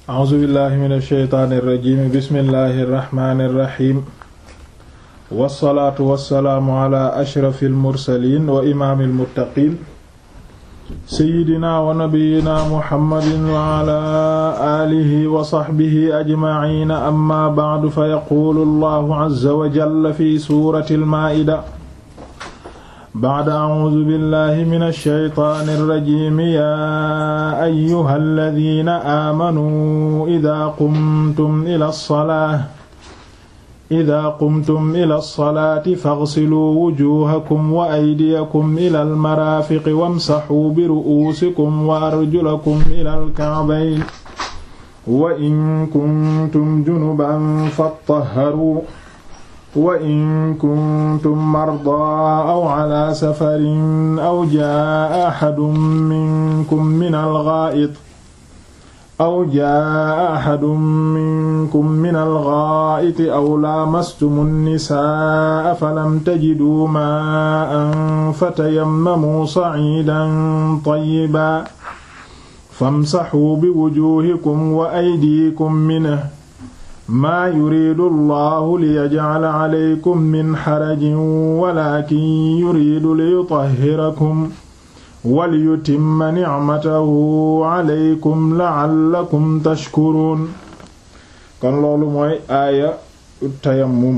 a'uuzu billahi min alsheytaani irrajim bismillahi irrahmani irrahim wassalaatu wassalaamu ala ashrafi almursalin wa imaami almuttaqin seyidina wa nabiyina muhammadin wa ala aalihi wa saxbihi ajmaciina amma bacdu fa yaquulu allahu azza wa jalla fi suurati almaa'ida bacda acuudu billahi min alsheytaani alrajimi yaa ayyuha alladina aamanuu idaa qumtum ila alsalaa idaa qumtum ila alsalaati faghsiluu wujuuhakum wa aydiyakum ila almaraafiqi wamsaxuu biru'uusikum wa arjulakum ila alkacbayn wa in kuntum junuban fattaharuu wa in kuntum mardaa aw calaa safarin aw jaa'a axadun minkum min algaa'it aw jaa'a axadun minkum min algaa'iti aw laamastumu nnisaa'a falam tajiduu maa'an fatayammamuu saciidan tayyiban famsaxuu biwujuuhikum wa aydiikum minhu maa yuridu allahu liyajcala calaykum min xarajin walakin yuridu liyutahhirakum waliyutimma nicmatahu calaykum lacallakum tashkuruun kon loolu mooy aaya tayammum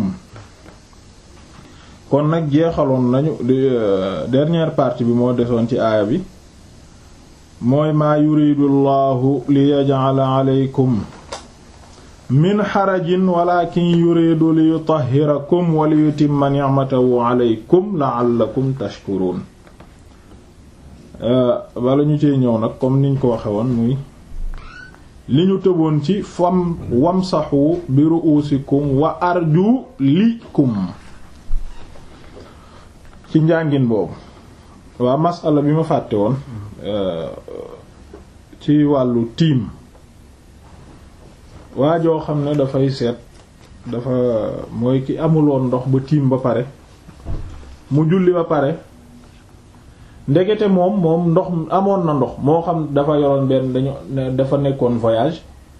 kon nag jeexaloon nañu dernière partie bi moo desoon ci aaya bi mooy maa yuridu allahu liyajcala calaykum min xarajin walakin yuridu li yutahhirakum wa li yutimma ni'matahu alaykum la'allakum tashkurun bala ñu cee ñëw nag comme niñ ko waxe woon muy li ñu tëboon ci fam wamsahu bi ru'usikum wa arjulikum ci njàngin boobu waa masala bi ma fàtte woon ci wàllu tiim waa joo xam ne dafay seet dafa mooy ki amuloon ndox ba tiim ba pare mu julli ba pare ndekete moom moom ndox amoon na ndox moo xam dafa yoroon benn dañu dafa nekkoon voyage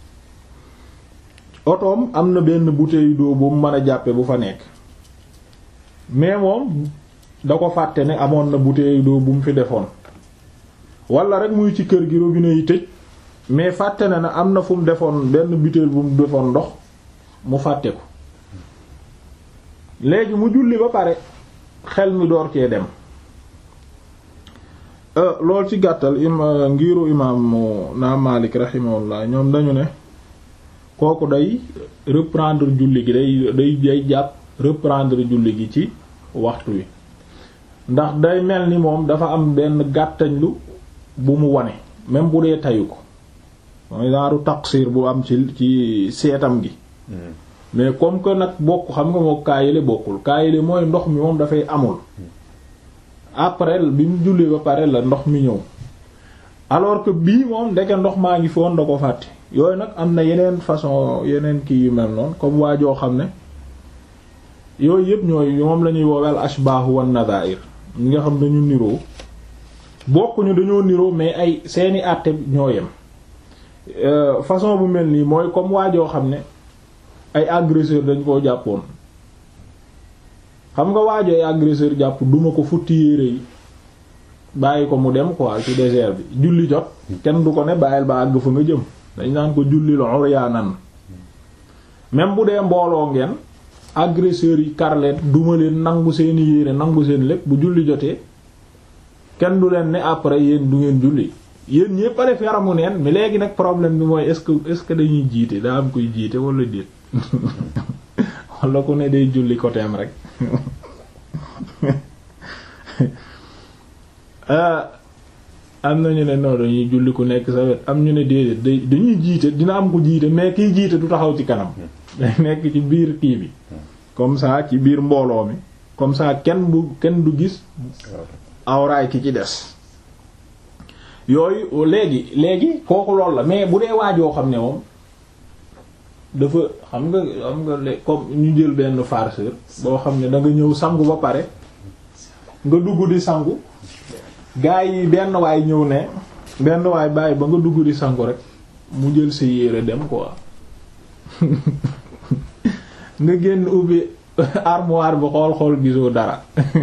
otoom am na benn bouteille d'eau bu mu mën a jàppe bu fa nekk mais moom da ko fàtte ne amoon na bouteille d'eau bu mu fi defoon wala rek muy ci kër gi robinet yi tëj mais fàtte na ne am na fu mu defoon benn butéel bu mu defoon ndox mu fàtte ko léegi mu julli ba pare xel mi door cee dem loolu ci gàttal ima ngiru imaamu naa Maalik rahimahullah ñoom dañu ne kooku day reprendre julli gi day day day jàpp reprendre julli gi ci waxtu wi ndax day mel ni moom dafa am benn gàttañlu bu mu wane même bu dee tayu ko mooy daaru taqsir bu am ci ci seetam gi mais comme que nag bokk xam nga moo kaayile bokkul kaayile mooy ndox mi moom dafay amul après bi mu julli ba pare la ndox mi ñëw alors que bii moom ndeke ndox maa ngi foon da ko fàtte yooyu nag am na yeneen façon yeneen kii yu mel noonu comme waa joo xam ne yooyu yëpp ñooy moom la ñuy woowel ashbaahu wan nadair ñi nga xam dañu niroo bokkuñu dañoo niroo mais ay seeni àtte ñoo yem façon bu mel nii mooy comme waajoo xam ne ay agresseur dañ koo jàppoon xam nga waajoo ay agresseur jàpp duma ko futti yére yi bàyyi ko mu dem quoi ci désert bi julli jot kenn du ko ne bàyyil ba àgg fa nga jëm dañ naan ko julli la uryaanan même bu dee mbooloo ngeen agresseurs yi kar leen duma leen nangu seeni yére nangu seen lépp bu julli jotee kenn du leen ne après yéen du ngeen julli yéen ñépp a def yaramu neen mais léegi nag problème bi mooy est-ce que est-ce que dañuy jiite daa am koy jiite wala déet wala ku ne day julli côté am rek am na ñu ne non dañuy julli ku nekk sa wet am ñu ne déedéet day dañuy jiite dina am ko jiite mais kiy jiite du taxaw ci kanam day nekk ci biir kii bi comme ça ci biir mbooloo mi comme ça kenn bu kenn du gis awraay ki ci des yooyu léegi léegi kooku loolu la mais bu dee waajoo xam ne moom dafa xam nga xam nga le comme ñu jël benn farceur boo xam ne da nga ñëw sangu ba pare nga dugg di sangu gaa yi benn waay ñëw ne benn waay bàyyi ba nga dugg di sangu rek mu jël sa yére dem quoi nga génn ubbi armoire bi xool xool gisoo dara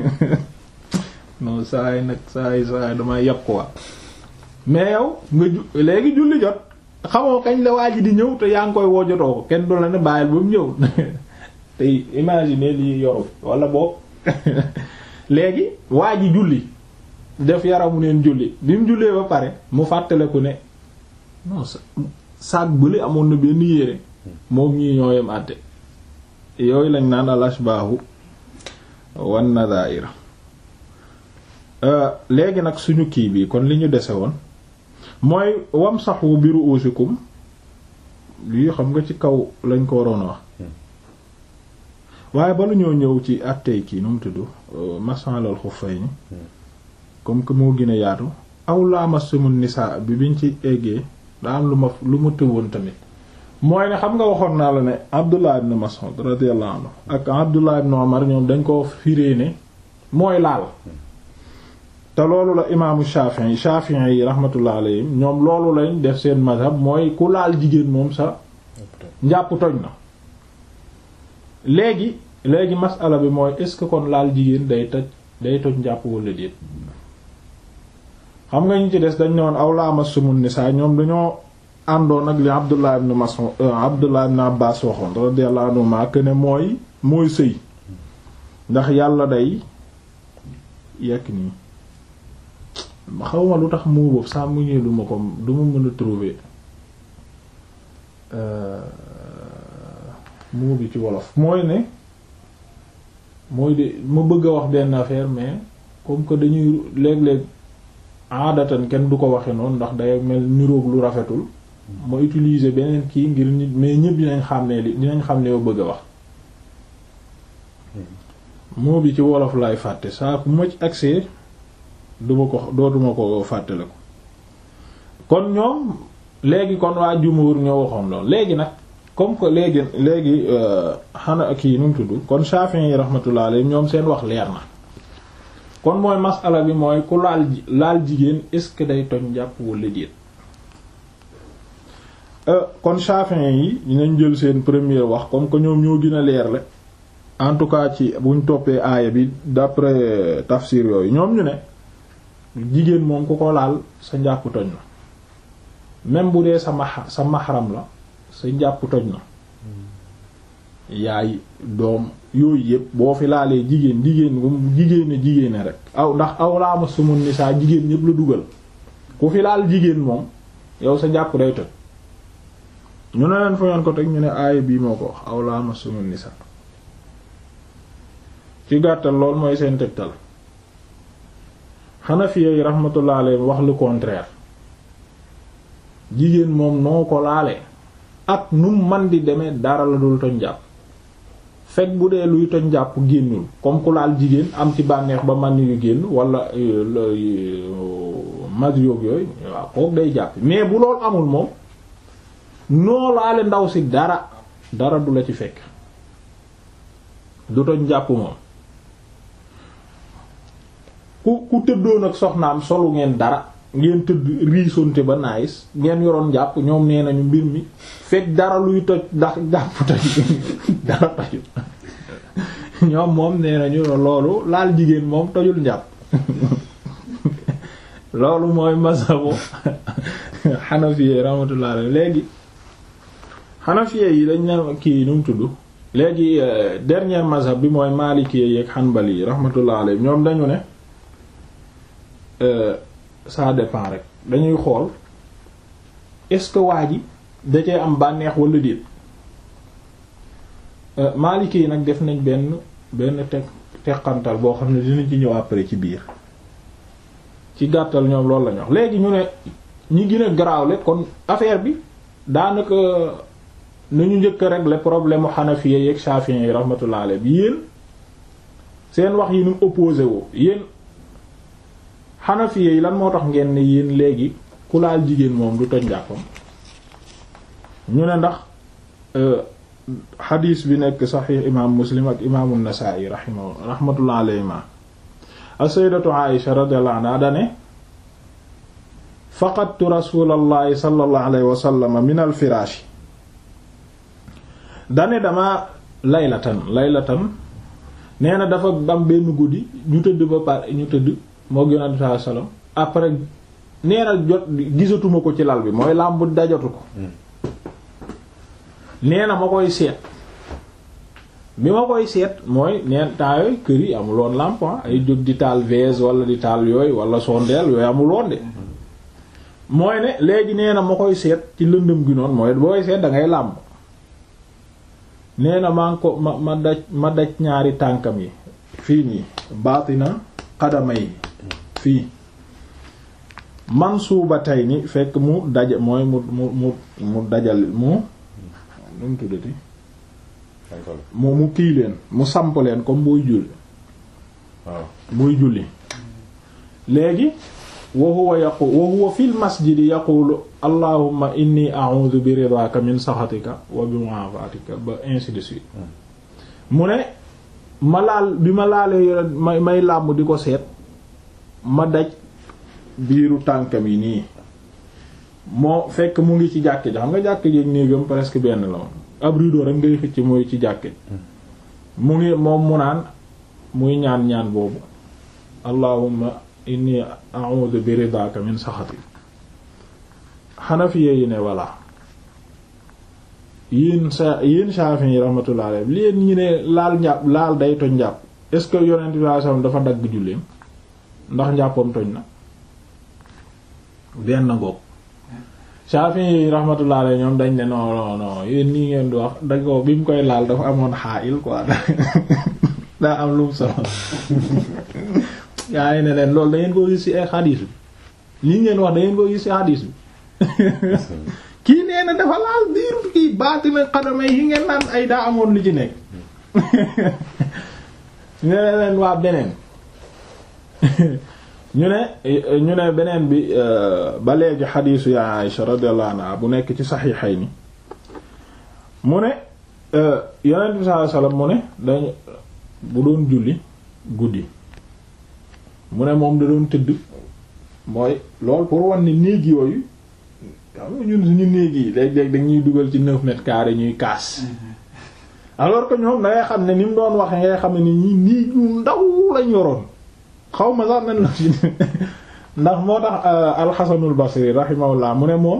non saa yi nag saa yi saa yi damay yàpp quoi mais yow nga ju léegi julli jot xamoo kañ la waa ji di ñëw te yaa ngi koy woo jotoo ko kenn du la ne bàyyil ba mu ñëw te imaginer lii yoru wala boog léegi waa ji julli def yaramu neen julli bi mu jullee ba pare mu fàttaleku ne non sa saag bële amoon na benn yére moom ñii ñoo yem àtte yooyu lañ naan al ashbaahu wan nadaira léegi nag suñu kii bi kon li ñu dese woon mooy wamsahu bi ru'usikum lii xam nga ci kaw lañ ko waroon a wax waaye bala ñoo ñëw ci attey kii nu mu tudd masalal xuffayni comme que moo gën a yaatu aw lamassumun nisaa bi biñ ci eggee daa am lu ma lu ma tëwoon tamit mooy ne xam nga waxoon naa la ne Abdullah ibn Mas'ud radiyallahu anhu ak Abdullah ibn Umar ñoom dañ ko firee ne mooy laal te loolu la imaamu Shafi'i Shafi'i yi rahmatullah alayhim ñoom loolu lañ def seen mazhab mooy ku laal jigéen moom sa njàpp toj na léegi léegi masala bi mooy est-ce que kon laal jigéen day toj day toj njàpp wala déet xam nga ñu ci des dañ ne woon aw lamassumun nisaa ñoom dañoo àndoon ak li Abdullah ibn Mas'ud Abdullah ibn Abbas waxoon radiyallahu anhuma que ne mooy mooy sëy ndax yàlla day yekk nii xawma lu tax moo boobu saa mu ñëwee duma ko duma mën a trouver moo bi ci wolof mooy ne mooy de ma bëgg a wax benn affaire mais comme que dañuy léeg-léeg aadatan kenn du ko waxe noonu ndax day mel niroog lu rafetul ma utiliser beneen kii ngir nit mais ñëpp dinañ xam ne li dinañ xam ne yow bëgg a wax moo bi ci wolof laay fàtte saa ku ma ci accès duma ko dootuma ko fàttale ko kon ñoom léegi kon waa jumhur ñoo waxoon lool léegi nag comme que léegi léegi xana kii nu mu tudd kon Shafi'i yi rahmatullah alayhi ñoom seen wax leer na kon mooy masala bi mooy ku laal laal jigéen est-ce que day toj jàpp wala déet kon Shafi'i yi dinañ jël seen première wax comme que ñoom ñoo gën a leer le en tout cas ci buñ toppee aaya bi d'après tafsir yooyu ñoom ñu ne jigéen moom ku ko laal sa njàpp toj na même bu dee sa ma sa mahram la sa njàpp toj na yaay doom yooyu yëpp boo fi laalee jigéen jigéen bu jigéene jigéene rek aw ndax aw laama sumun ni saa jigéen ñëpp la dugal ku fi laal jigéen moom yow sa njàpp day toj ñu ne leen fa ngeen ko teg ñu ne aaya bii moo ko wax aw laama sumun ni saa ci gàttal lool mooy seen tegtal Hanafiya yi rahmatullah alayhi wax le contraire jigéen moom noo ko laale ak num man di demee dara la dul toñ jàpp fekk bu dee luy toñ jàpp génnul comme ku laal jigéen am ci bànneex ba man yu génn wala mag yoog yooyu waaw kook day jàpp mais bu loolu amul moom noo laale ndaw si dara dara du la ci fekk du toñ jàpp moom ku ku tëddoon ak soxnaam solu ngeen dara ngeen tëdd riisonte ba naayis ngeen yoroon jàpp ñoom nee nañu mbir mi fekk dara luy toj ndax jàpp toj dara tojul ñoom moom nee nañu loolu laal jigéen moom tojul njàpp loolu mooy mazhabu xanafiye rahmatullah léegi xanafiye yi dañ ne kii nu mu tudd léegi dernier mazhab bi mooy maalikiyé yeeg xanbali yi rahmatullah alayhi ñoom dañu ne ça dépend rek dañuy xool est-ce que waa ji da cee am bànneex wala déet Maliki yi nag def nañ benn benn teg teqantal boo xam ne dinañ ci ñëw après ci biir ci gàttal ñoom loolu lañu wax léegi ñu ne ñi gën a garaawle kon affaire bi daanaka nañu njëkk a régler problème mu Hanafiya yeeg Shafi'i yi rahmatullah alayhi bi yéen seen wax yi nu opposé woo yéen Hanafiya yi lan moo tax ngeen ne yéen léegi ku laal jigéen moom du toj njàppam ñu ne ndax xadiis bi nekk saxiix imaam Muslim ak imaamu Nasaa'i rahimahu rahmatullah alayhima as-sayyidatu Aisha radiyallahu anha dane faqadtu rasulallahi sallallahu alayhi wa sallam min al firaashi dane dama laylatan laylatan nee na dafa am benn guddi ñu tëdd ba pare ñu tëdd moo yonent bi sallam après nee na jot gisatuma ko ci lal bi mooy làmb dajatu ko nee na ma koy seet bi ma koy seet mooy neen temps yooyu kër yi amuloon làmp ay jóg di taal vase wala di taal yooyu wala sondeel yooyu amuloon de mooy ne léegi nee na ma koy seet ci lëndëm gi noonu mooy booy seet da ngay làmb nee na maa ngi ko ma ma daj ma daj ñaari tànkam yi fii nii baatina xadama yi fii man suuba tey ni fekk mu daja mooy mu mu mu mu dajal mu nu mu tuddati mu mu kii leen mu samp leen comme booy julli waaw booy julli léegi wa huwa yaqu wa huwa fil masjidi yaqulu allahumma inni a'udhu bi ridaka min sakhatika wa bi mu'afatika ba ainsi de suite mu ne ma laal bi ma laalee may may làmb di ko seet ma daj biiru tànkam yi nii moo fekk mu ngi ci jàkk ji xam nga jàkk ji ak néegam presque benn la woon ab rideau rek ngay xëcc muy ci jàkk ji mu ngi moom mu naan muy ñaan ñaan boobu allahumma inni a'udhu bi ridaka min saxati xanafiye yi ne voilà yéen sa yéen Shafi'i yi rahmatullah alayhi leen ñi ne laal njàpp laal day toj njàpp est-ce que yonent bi sallallahu alayhi wasallam dafa dagg julleem ndax njàppam toj na benn ngoog Shafi'i yi rahmatullah alayhi ñoom dañ ne non non non yéen nii ngeen di wax da ko bi mu koy laal dafa amoon xaayil quoi daa am lu mu solo yaa ngi ne leen loolu da ngeen ko gis ci ay xadiis bi lii ngeen wax da ngeen ko gis ci xadiis bi kii nee na dafa laal biir kii baatina xadamay yi ngeen naan ay daa amoon lu ci nekk ñu ne leen waa beneen ñu ne ñu ne beneen bi ba léegi xadiisu ya Aisha radiyallahu anha bu nekk ci saxiixayni mu ne yonent bi sallallahu alayhi wasallam mu ne dañu bu doon julli guddi mu ne moom da doon tëdd mooy lool pour wan ni néeg yooyu xam nga ñun suñu néeg yi léeg-léeg dañuy dugal ci neuf mètres carrés ñuy kaas alors que ñoom da ngay xam ne ni mu doon waxe ngay xam ne ni ñi néeg ñu ndaw lañ yoroon xaw ma sax nan la ci ndax moo tax alxasanul basri rahimahullah mu ne moom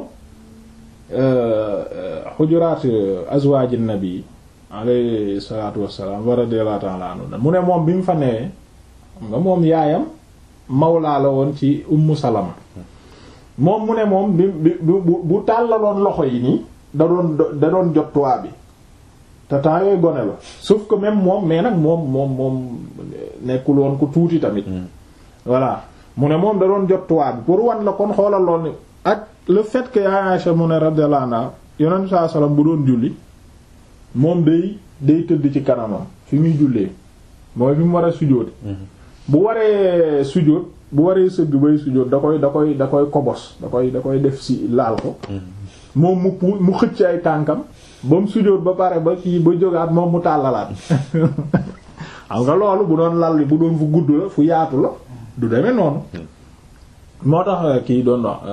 xujuraat azwaaj nabi alayhi salaatu wassalaam wa radiyallahu ta'ala anhu mu ne moom bi mu fa newee nga moom yaayam mawlaa la woon ci ummu salama moom mu ne moom bi bi bu bu tàllaloon loxo yi nii da doon da doon jot toit bi te temps yooyu gone la sauf que même moom mais nag moom moom moom nekkul woon ku tuuti tamit voilà mu ne moom da doon jot toit bi pour wan la kon xoolal lool ni ak le fait que Aïcha mu ne radiyallahu anha yonent saa sallam bu doon julli moom day day tëdd ci kanamam fi muy jullee mooy fi mu war a sujjóot bu waree sujjóot bu waree sëgg bay sujjóot da koy da koy da koy kobos da koy da koy def si laal ko moom mu pu mu xëcc ay tànkam ba mu sujjóot ba pare ba kii ba jógaat moom mu tàllalaat xam nga loolu bu doon lal bu doon fu gudd la fu yaatu la du demee noonu moo tax kii doon wax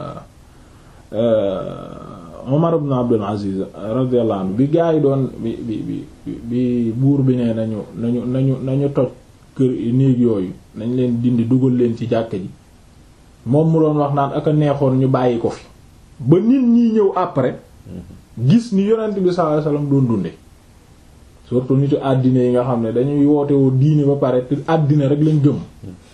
Umar ibn Abdul Aziz radiyallahu anhu bi gaa yi doon bi bi bi bi buur bi ne nañu nañu nañu nañu toj kër néeg yooyu nañ leen dindi dugal leen ci jàkk ji moom mu doon wax naan ak a neexoon ñu bàyyi ko fi ba nit ñi ñëw après gis ni yonent bi sallallahu alayhi wasallam doon dunde surtout nitu àddina yi nga xam ne dañuy woote woo diine ba pare te àddina rek lañ gëm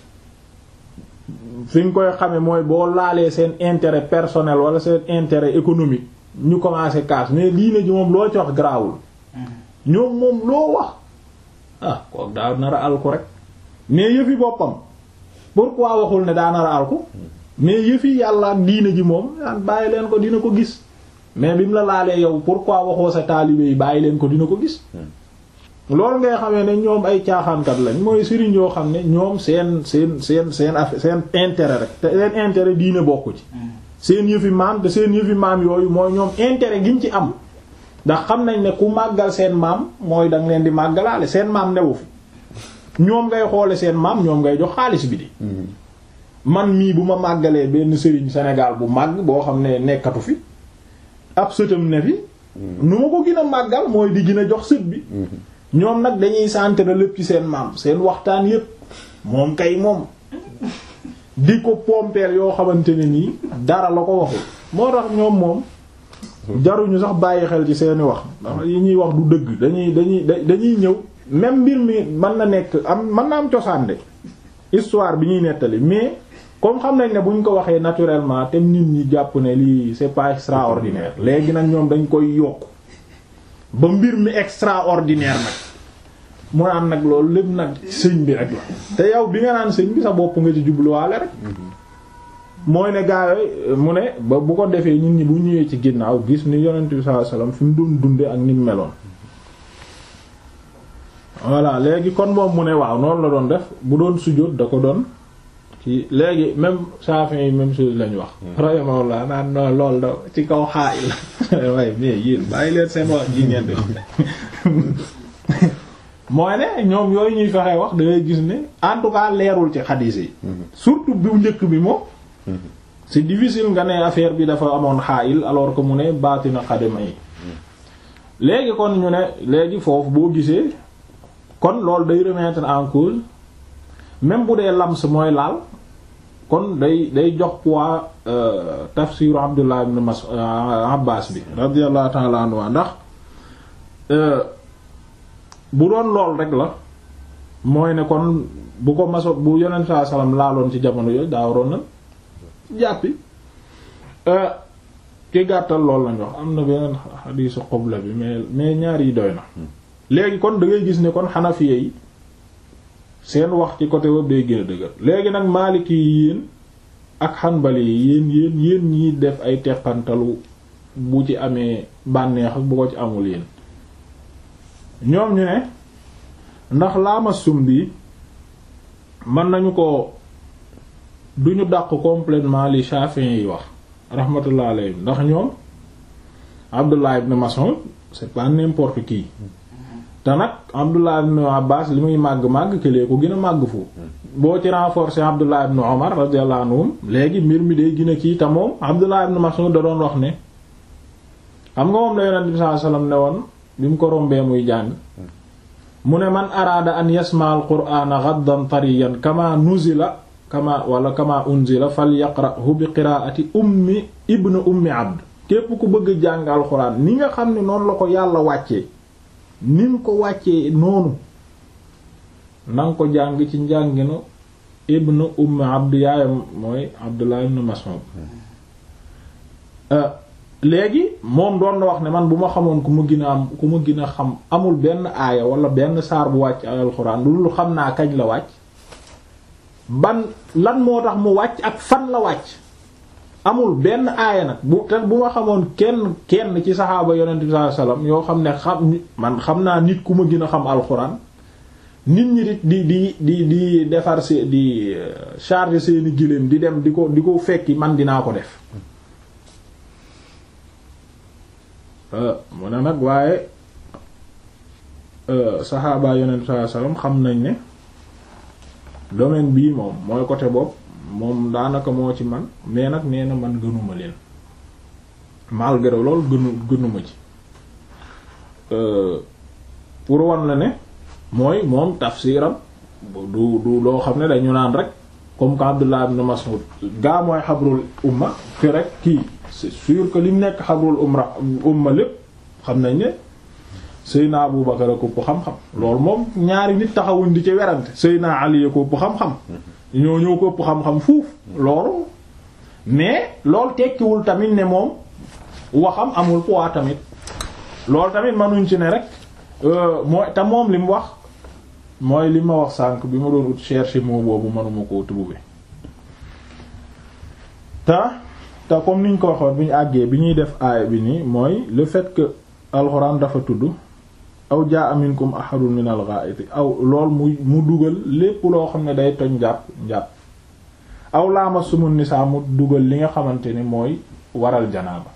fi nga koy xame mooy boo laalee seen intérêt personnel wala seen intérêt économique ñu commencé casse mais diine ji moom loo ci wax garaawul ñoom moom loo wax ah kook daa nar a alku rek mais yëfi boppam pourquoi waxul ne daa nar a alku mais yëfi yàlla ak diine ji moom daan bàyyi leen ko dina ko gis mais bi mu la laalee yow pourquoi waxoo sa taalibe yi bàyyi leen ko dina ko gis loolu ngay xamee ne ñoom ay caaxaankat lañ mooy sëriñ yoo xam ne ñoom seen seen seen seen affaire seen intérêt rek te seen intérêt diine bokku ci seen yëfi maam te seen yëfi maam yooyu mooy ñoom intérêt giñ ci am ndax xam nañ ne ku màggal seen maam mooy danga leen di màggalaale seen maam newu fi ñoom ngay xoole seen maam ñoom ngay jox xaalis bi di man mii bu ma màggalee benn sëriñ Sénégal bu màgg boo xam ne nekkatu fi ab sëtam ne fi nu ma ko gën a màggal mooy di gën a jox sët bi ñoom nag dañuy centre lépp ci seen maam seen waxtaan yépp moom kay moom di ko pompeel yoo xamante ne nii dara la ko waxul moo tax ñoom moom jaruñu sax bàyyi xel ci seeni wax ndax yi ñuy wax du dëgg dañuy dañuy dañuy ñëw même mbir mi mën na nekk am mën na am cosaan de histoire bi ñuy nettali mais comme xam nañ ne bu ñu ko waxee naturellement te nit ñi jàpp ne lii c'est pas extraordinaire léegi nag ñoom dañ koy yokk ba mbir mi extraordinaire nag mu naan nag loolu lépp nag sëñ bi rek la te yow bi nga naan sëñ bi sa bopp nga ci jubluwaale rek mooy ne gaa yi mu ne ba bu ko defee nit ñi bu ñëwee ci ginnaaw gis ni yonent bi sallallahu alayhi wasallam fi mu doon dunde ak ni mu meloon voilà léegi kon moom mu ne waaw noonu la doon def bu doon sujjóot da ko doon ci léegi même Shafi'i yi même chose lañu wax rahimahullah naan non lool da ci kaw xaa il waaye mais yéen bàyyi leen seen wax ji ngeen di mooy ne ñoom yooyu ñuy fexe wax da ngay gis ne en tout cas leerul ci xadiis yi surtout bu njëkk bi moom c'est difficile nga ne affaire bi dafa amoon xaayil alors que mu ne baatina xadima yi léegi kon ñu ne léegi foofu boo gisee kon loolu day remettre en cause même bu dee lams mooy laal kon day day jox poids tafsiru Abdullah ibn Mas'ud Abbas bi radiyallahu ta'ala anhu ndax bu doon lool rek la mooy ne kon bu ko maso bu yonent saa salaam laaloon ci jamono yooyu daa waroon na jàppi ki gàttal lool lañ wax am na beneen xadiisu xobla bi mais mais ñaar yi doy na léegi kon da ngay gis ne kon xanafiye yi seen wax ci côté web day gën a dëgër léegi nag maaliki yi yéen ak xanbali yi yéen yéen yéen ñiy def ay teqantalu bu ci amee bànneex ak bu ko ci amul yéen ñoom ñu ne ndax laama sum bi mën nañu ko duñu dàq complètement li Shafi'i yi wax rahmatullah alayhi ndax ñoom Abdullah ibn Mas'ud c'est pas n'importe qui te nag Abdullah ibn Abbas li muy màgg-màgg këlee ko gën a màgg foofu boo ci renforcer Abdullah ibn Umar radiyallahu anhum léegi mbir mi day gën a kii te moom Abdullah ibn Mas'ud da doon wax ne xam nga moom la Yonent bi sallallahu alayhi wasallam ne woon bi mu ko rombee muy jàng mu ne man araada an yasma al qur'ana ghaddan tariyan kama nuzila kama wala kama unzila falyaqra'hu bi qiraa'ati ummi ibn ummi abd képp ku bëgg jàng alxuraan ni nga xam ne noonu la ko yàlla wàccee ni mu ko wàccee noonu na nga ko jàng ci njànginu ibn ummi abd yaayam mooy abdullah ibn mas'ud léegi moom doon na wax ne man bu ma xamoon ku ma gën a am ku ma gën a xam amul benn aaya wala benn saar bu wàcc ay alxuraan lu xam naa kañ la wàcc ban lan moo tax mu wàcc ak fan la wàcc amul benn aaya nag bu te bu ma xamoon kenn kenn ci saxaaba yonent bi sallallahu alayhi wasallam yoo xam ne xam man xam naa nit ku ma gën a xam alxuraan nit ñi di di di di defar se di charger seeni giléem di dem di ko di ko fekki man dinaa ko def mu ne nag waaye saxaaba yonent bi sallallahu alayhi wasallam xam nañ ne domaine bii moom mooy côté bopp moom daanaka moo ci man mais nag nee na man gënuma leen malgré loolu gënu gënuma ci pour wan la ne mooy moom tafsiram du du loo xam ne dañu naan rek comme que Abdullah ibn Mas'ud gaa mooy xabrul umma fi rek kii c'est sûr que li mu nekk xabrul umra umma lépp xam nañ ne Seyna Abu Bakar a ko ëpp xam-xam loolu moom ñaari nit taxawuñ di ci werante Seyna Ali a ko ëpp xam-xam ñoo ñoo ko ëpp xam-xam fuuf loolu mais loolu tekkiwul tamit ne moom waxam amul poids tamit loolu tamit mënuñ ci ne rek mooy te moom li mu wax mooy li ma wax sànq bi ma doon ut chercher moo boobu mënuma koo trouver te te comme niñ ko waxoon bi ñu àggee bi ñuy def aaya bi nii mooy le fait que alxuraan dafa tudd aw jaa minkum ahadun min al-gha'iti aw lool mu mu dugal lépp loo xam ne day toj njàpp njàpp aw laama sumu nisaa mu dugal li nga xamante ni mooy waral janaaba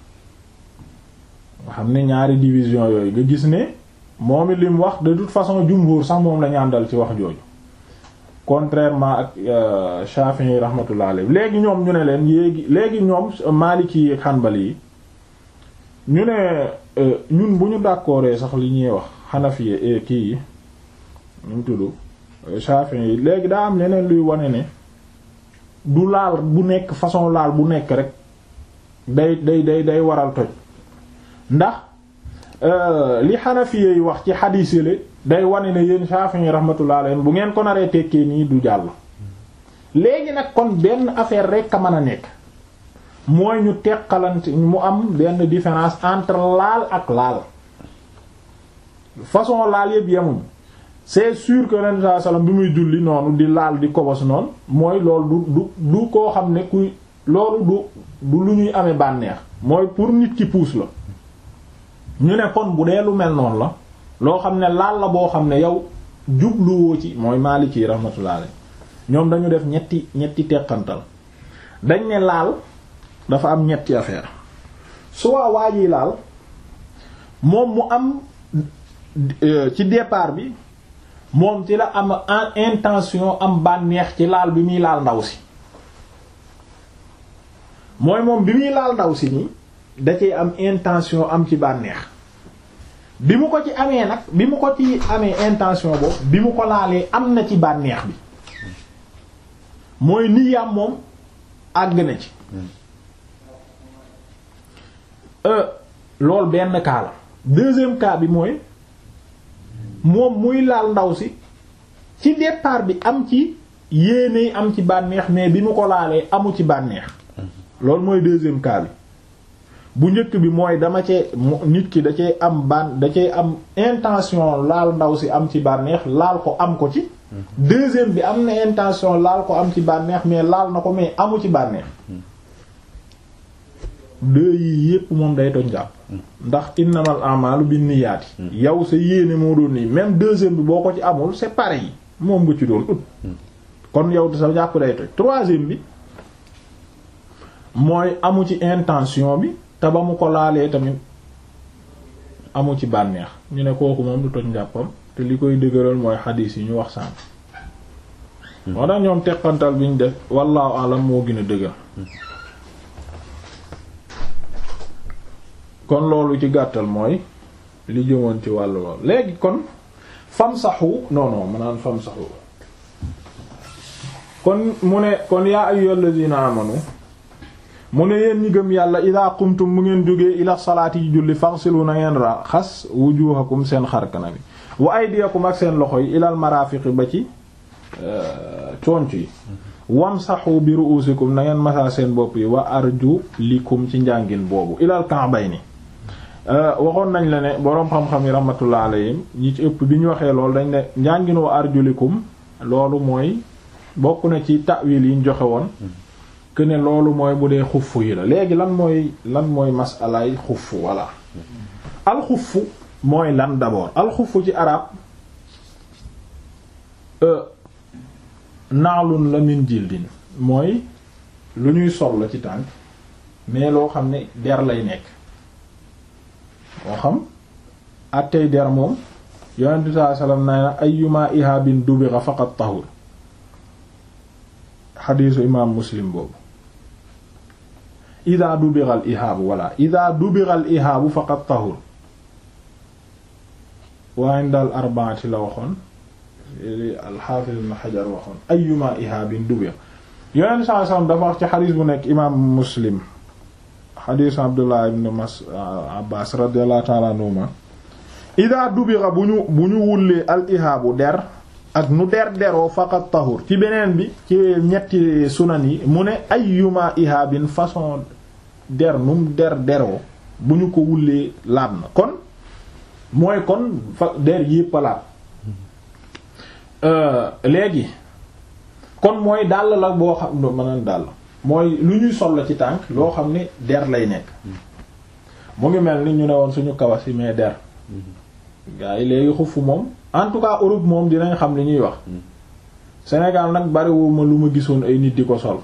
nga xam ne ñaari division yooyu nga gis ne moom it li mu wax de toute façon jumhur sax moom la ñu àndal ci wax jooju contrairement ak Shafi'i rahmatullah alayhi léegi ñoom ñu ne leen yéegi léegi ñoom Maliki yi ak Hanbali yi ñu ne ñun bu ñu d'accordee sax li ñuy wax Hanafi yi kii yi ñu tudd Shafi'i yi léegi daa am leneen luy wane ne du laal bu nekk façon laal bu nekk rek day day day day waral toj ndax li Hanafi yi wax ci xadiis yi day wane ne yéen Shafi'i rahmatullah alayhi bu ngeen ko naree tekkee nii du jàll léegi nag kon benn affaire rek a mën a nekk mooy ñu teqalante mu am benn différence entre laal ak laal façon laal yëpp yemuñ c'est sûr que ren saa salaam bi muy julli noonu di laal di kobos noonu mooy loolu du du du koo xam ne kuy loolu du du lu ñuy amee bànneex mooy pour nit ki puus la ñu ne kon bu dee lu mel noonu la loo xam ne laal la boo xam ne yow jubluwoo ci mooy Maliki rahmatullah alayhi ñoom dañu def ñetti ñetti teqantal dañ ne laal dafa am ñetti affaire soit waa ji laal moom mu am ci départ bi moom ci la am intention am bànneex ci laal bi muy laal ndaw si mooy moom bi muy laal ndaw si nii da cee am intention am ci bànneex bi mu ko ci amee nag bi mu ko ci amee intention boobu bi mu ko laalee am na ci bànneex bi mooy niyaam moom àgg na ci loolu benn cas la deuxième cas bi mooy moom muy laal ndaw si ci départ bi am ci yéene am ci bànneex mais bi mu ko laalee amu ci bànneex loolu mooy deuxième cas bi bu njëkk bi mooy dama cee nit ki da cee am ban da cee am intention laal ndaw si am ci bànneex laal ko am ko ci deuxième bi am na intention laal ko am ci bànneex mais laal na ko mais amu ci bànneex deux yii yépp moom day toj jàpp ndax innamal a'malu binniyaati yow sa yéene moo doon nii même deuxième bi boo ko ci amul c'est pareil moom nga ci doon ut kon yow sa jàpp day toj troisième bi mooy amu ci intention bi te ba mu ko laalee tamit amu ci bànneex ñu ne kooku moom du toj njàppam te li koy dëgëral mooy xadiis yi ñu wax sànq moo tax ñoom teqantal bi ñu def wallahu alam moo gën a dëgër kon loolu ci gàttal mooy li jëmoon ci wàllu lool léegi kon fam saxu non non ma naan fam saxu kon mu ne kon yaa ayyuhal ladina amanu mu ne yéen ñi gëm yàlla ida qumtum mu ngeen jógee ila salaati yi julli faghsilu na ngeen raxas wujuhakum seen xarkana bi wa aydiyakum ak seen loxo yi ilal marafiqi ba ci conc yi wamsahu bi ru'usikum na ngeen masaa seen bopp yi wa arjulikum ci njàngin boobu ilal ka'bayni waxoon nañ la ne boroom xam-xam yi rahmatullah alayhim ñi ci ëpp bi ñu waxee loolu dañ ne njàngin wa arjulikum loolu mooy bokk na ci ta'wil yi ñu joxe woon que ne loolu mooy bu dee xuff yi la léegi lan mooy lan mooy masalaay xuff walla alxuff mooy lan d'abord alxuff ci arab naalun la min jildin mooy lu ñuy sol la ci tànk mais loo xam ne der lay nekk moo xam attey der moom yonent bi sallallahu alayhi wasallam nee na ayyuma ihabin dubira faqat tahur xadiisu imaam muslim boobu ida dubiral ihaabu walla ida dubiral ihaabu faqat tahur waaye daal arbaati la waxoon alxaafiz ibn xajar waxoon ayyuma ihaabin dubir yonent saa sallam dafa wax ci xadiis bu nekk imaam muslim xadiisu abdullah ibn mas abbas radiyallahu ta'ala anhuma ida dubira bu ñu bu ñu wullee al ihaabu der ak nu der deroo faqat tahur ci beneen bi ci ñetti sunan yi mu ne ayyuma ihaabin façon der num der deroo bu ñu ko wullee laab na kon mooy kon fa der yépp a laab léegi kon mooy dàll la boo xam ne mënaan dàll mooy lu ñuy sol la ci tànk loo xam ne der lay nekk mu ngi mel ni ñu ne woon suñu kawas yi mais der gaa yi léegi xufu moom en tout cas Europe moom dinañ xam li ñuy wax Sénégal nag bariwuma lu ma gisoon ay nit di ko sol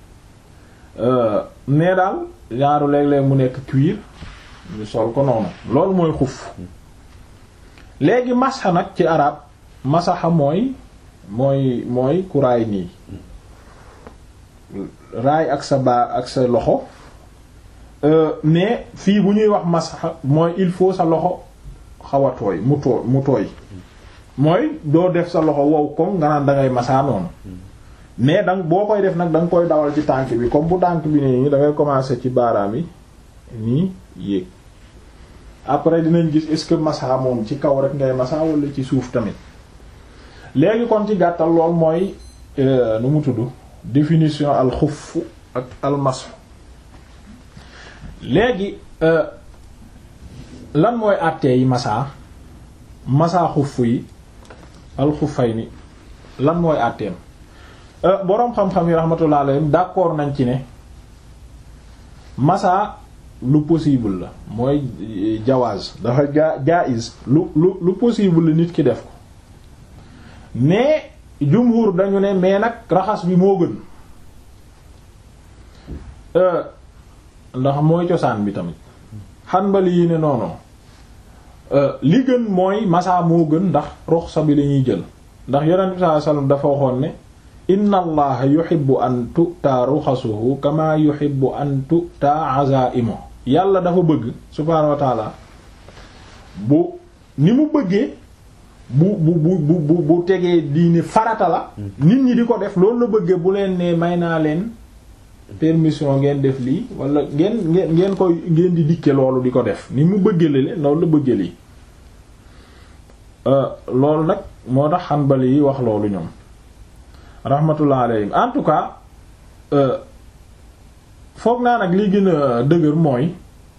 mais daal genre léeg-léeg mu nekk cuir ñu sol ko noonu loolu mooy xuf léegi masxa nag ci arab masaxa mooy mooy mooy ku raay nii raay ak sa baa ak sa loxo mais fii bu ñuy wax masxa mooy il faut sa loxo xaw a tooy mu tooy mu tooy mooy doo def sa loxo wow comme nga naan dangay masaa noonu mais dang boo koy def nag da nga koy dawal ci tànk bi comme bu tànk bi nii da ngay commencer ci baaraam yi nii yéeg après dinañ gis est-ce que masa moom ci kaw rek ngay masa wala ci suuf tamit léegi kon ci gàttal lool mooy nu mu tudd définition al xuff ak al masx léegi lan mooy àttee yi masa masa xuff yi al xuffay ni lan mooy àtteem boroom xam-xam yi rahmatullah alayhim d'accord nañ ci ne masa lu possible la mooy jawaaz dafa ja jaiz lu lu lu possible la nit ki def ko mais jumhur dañu ne mais nag raxas bi moo gën ndax mooy cosaan bi tamit Hanbali yi ne noonu li gën mooy masa moo gën ndax ruxsa bi lañuy jël ndax yonent bi sallallahu alayhi wasallam dafa waxoon ne inna allaha yuhibbu an tu'ta ruxasuhu kama yuhibbu an tu'ta azaimu yàlla dafa bëgg subhaanahu wa taala bu ni mu bëggee bu bu bu bu bu tegee diine farata la nit ñi di ko def loolu la bëggee bu leen ne may naa leen permission ngeen def lii wala ngeen ngeen ngeen koy ngeen di dikke loolu di ko def ni mu bëggee la loolu la bëggee lii loolu nag moo tax Hanbali yi wax loolu ñoom rahmatullah alayhim en tout cas foog naa nag li gën a dëgër mooy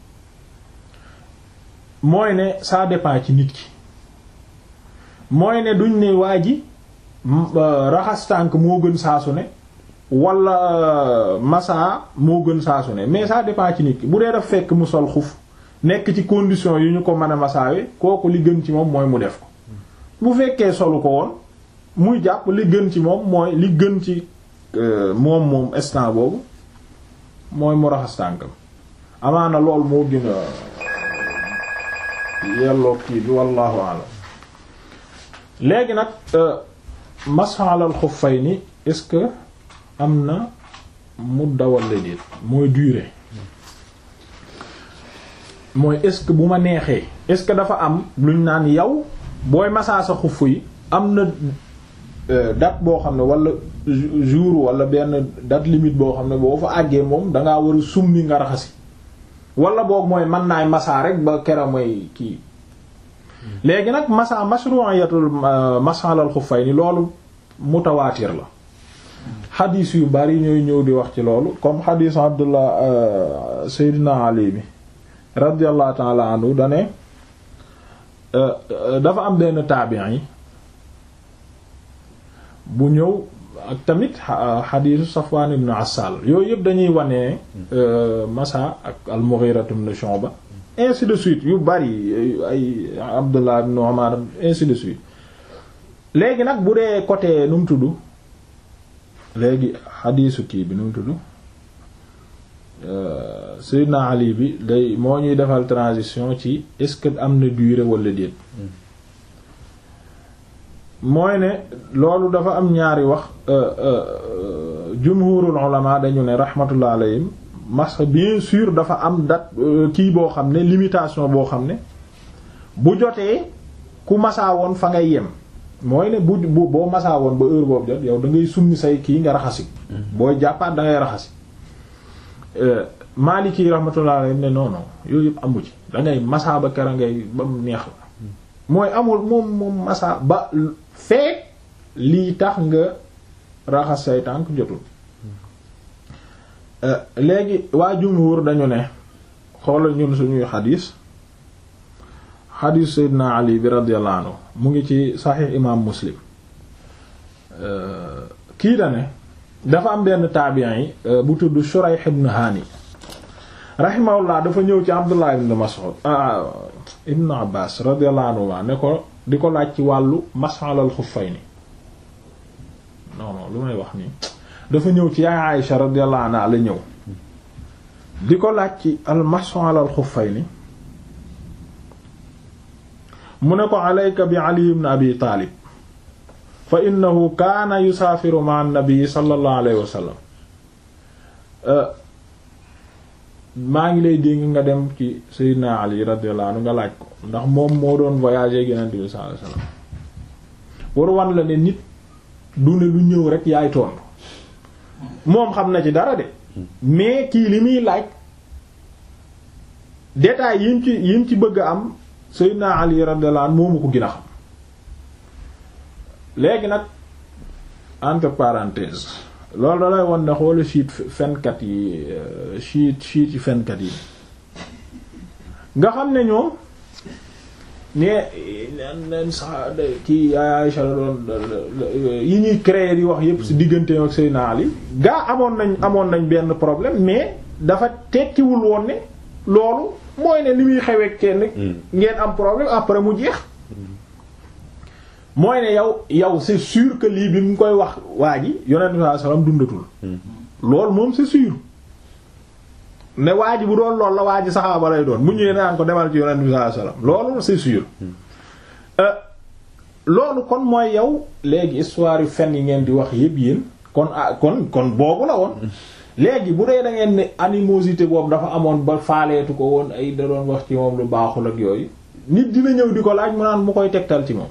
mooy ne ça dépend ci nit ki mooy ne duñ ne waa ji raxas tànk moo gën saasu ne wala massa moo gën saasu ne mais ça dépend ci nit ki bu dee daf fekk mu sol xuf nekk ci condition yu ñu ko mën a masaawe kooku li gën ci moom mooy mu def ko bu fekkee solu ko woon muy jàpp li gën ci moom mooy li gën ci moom moom instant boobu mooy mu raxas tànkam amaana lool moo gën a yelloo kii bi wallahu alam léegi nag masha alal xuffayni est-ce que am na mudda walla déet mooy durée mooy est-ce que bu ma neexee est-ce que dafa am luñ naan yow booy masaa sa xuff yi am na date boo xam ne wala jour wala benn date limite boo xam ne boo fa àggee moom dangaa war a summi nga raxasi wala boog mooy mën naay masaa rek ba kera mooy kii léegi nag masa mashru'iyatul mas'alal xuffayni loolu mutawaatir la xadiis yu bari ñooy ñëw di wax ci loolu comme xadiis abdullah seydina ali bi radiyallahu ta'ala anhu dane dafa am benn taabiin yi bu ñëw ak tamit xadiisu Safwan ibn Assal yooyu yëpp dañuy wane masa ak al-Mughira ibn Shu'ba ainsi de suite yu bari ay Abdullah ibn Umar ainsi de suite léegi nag bu dee côté nu mu tudd léegi xadiisu kii bi nu mu tudd Seydina Ali bi day moo ñuy defal transition ci est-ce que am na durée wala déet mooy ne loolu dafa am ñaari wax jumhurul ulama dañu ne rahmatullah alayhim mas bien sûr dafa am date kii boo xam ne limitation boo xam ne bu jotee ku masaa woon fa ngay yem mooy ne bu bu boo masaa woon ba heure boobu jot yow da ngay summi say kii nga raxasi booy jàppaat da ngay raxasi Maliki rahmatullah alayhim ne non non yooyu yëpp amu ci da ngay masaa ba kera ngay ba mu neex la mooy amul moom moom masaa ba feek lii tax nga raxas say tànk jotul léegi waa jumhur dañu ne xoolal ñun suñuy xadiis xadiis Seydina Ali bi radiyallahu anhu mu ngi ci saxiix imaam Muslim kii da ne dafa am benn taabiin yi bu tudd Shurayh ibn Hani rahimahullah dafa ñëw ci Abdullah ibn Mas'ud ibn Abbas radiyallahu anhu ne ko di ko laaj ci wàllu mas'alal xuffayni non non lu may wax nii dafa ñëw ci yaay Aïsha radiyallahu anha la ñëw di ko laaj ci al mas'alal xuffayni mu ne ko alayka bi Ali ibn Abi Taalib fa innahu kaana yusaafiru ma an-nabi sallallahu alayhi wa sallam maa ngi lay dénk nga dem ci Seydina Ali radiyallahu anhu nga laaj ko ndax moom moo doon voyager Yonent bi sallallahu alayhi wa sallam war wan la ne nit du ne lu ñëw rek yaay tontu moom xam na ci dara de mais kii li muy laaj détails yim ci yim ci bëgg a am Seydina Ali radiyallahu anhu moomu ko gën a xam léegi nag entre parenthèses loolu da lay won ne xoolu siit fenkat yi siit siit yi fenkat yi nga xam ne ñoom ne nen sax kii Aïcha la doon yi ñuy créer di wax yépp ci diggante ak Seydina Ali gaa amoon nañ amoon nañ benn problème mais dafa tekkiwul woon ne loolu mooy ne li muy xewee kenn ngeen am problème après mu jeex mooy ne yow yow c'est sûr que lii bi mu koy wax waa ji yonent bi sallallahu alayhi wasallam dundatul loolu moom c'est sûr ne waa ji bu doon lool la waa ji saxaaba lay doon mu ñëwee naan ko demal ci yonent bi sallallahu alayhi wasallam loolu c'est sûr loolu kon mooy yow léegi histoire yu fen yi ngeen di wax yépp yéen kon ah kon kon boobu la woon léegi bu dee da ngeen ne animosité boobu dafa amoon ba faaleetu ko woon ay da doon wax ci moom lu baaxul ak yooyu nit dina ñëw di ko laaj mu naan mu koy tegtal ci moom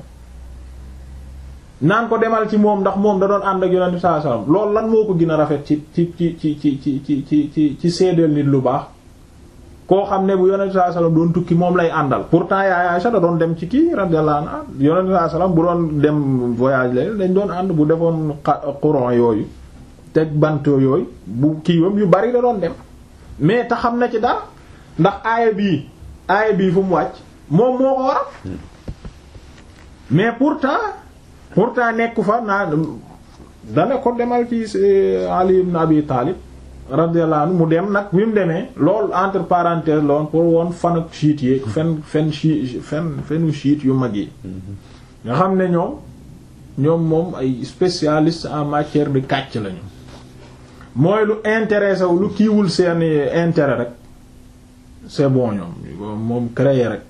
naan ko demal ci moom ndax moom da doon ànd ak yonent bi sallallahu alayhi wasallam loolu lan moo ko gën a rafet ci ci ci ci ci ci ci ci ci ci seedeel nit lu baax koo xam ne bu yonent bi sallallahu alayhi wasallam doon tukki moom lay àndal pourtant yaay Aisha da doon dem ci kii radiyallahu anha yonent bi sallallahu alayhi wasallam bu doon dem voyage la dañ doon ànd bu defoon courant yooyu teg banto yooyu bu kiiwam yu bari da doon dem mais te xam na ci dara ndax aaya bii aaya bii fu mu wàcc moom moo ko waral mais pourtant pourtant nekku fa naa dana ko demal ci Ali ibn Abi Talib radiyallahu anhu mu dem nag bi mu demee loolu entre parenthèses loon pour woon fan ak chiite yi fen fen chi fen fenu chiite yu mag yi nga xam ne ñoom ñoom moom ay spécialistes en matière de kàcc lañu mooy lu intéressé wu lu kiiwul seeni intérêt rek c'est bon ñoom moom créer rek